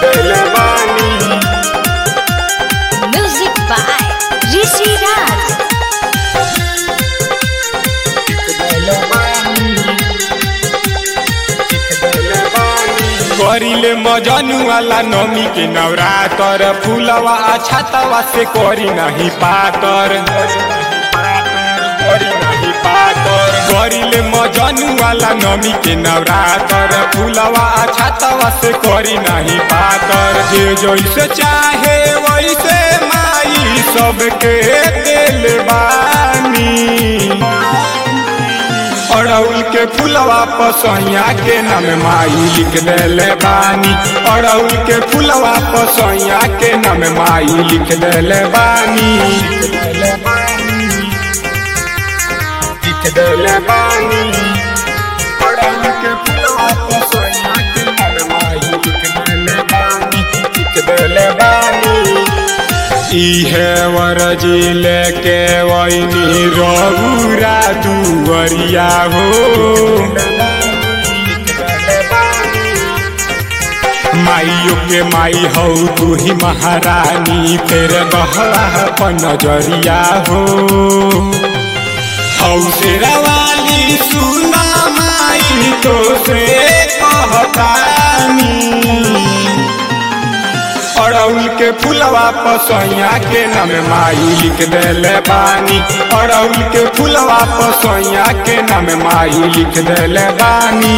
देले बानी Music by Rishi Raj. करिले मजनू वाला नमी के नवरातर फूलवा छातवा से करी नहीं पातर करी नहीं पातर करिले मजनू वाला नमी के नवरातर फूलवा छातवा से करी नहीं पातर जे जैसे चाहे वैसे माई सबके दिल बानी अड़उल के फुलवा पसैया के नाम माई लिख देले बानी अड़उल के फुलवा पसैया के नाम माई लिख देले बानी लिख देले बानी अड़उल के फुलवा पसैया के नाम माई लिख देले बानी लिख देले बानी इहे वरजी लेके वैनी रघुरा दुवरिया हो माइयो के माई हौ तू ही महारानी फेर गहरा अपन नजरिया हो हौ शेरवाली सुना माई तो से कहतानी अड़उल के फुलवा पसैया के नाम माई लिख देले बानी अड़उल के फुलवा पसैया के नाम माई लिख देले बानी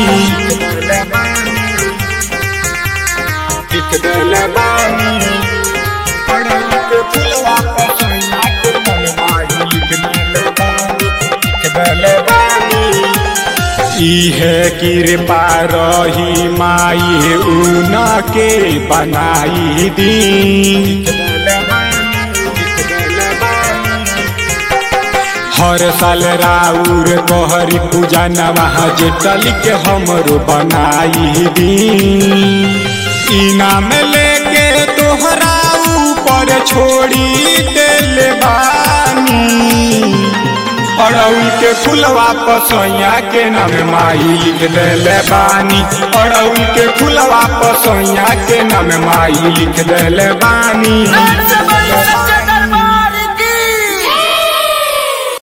लिख देले बानी अड़उल के फुलवा पसैया के नाम माई लिख देले बानी लिख देले बानी इहे कृपा रही माई ऊन के बनाई दी हर साल राउर गहरी पूजा नवाह जेटल के हमरो बनाई दी इनाम लेके तोहरा ऊपर छोड़ी दिल बानी अड़उल के फुलवा पसैया के नाम माई लिख देले बानी अड़उल के फुलवा पसैया के नाम माई लिख देले बानी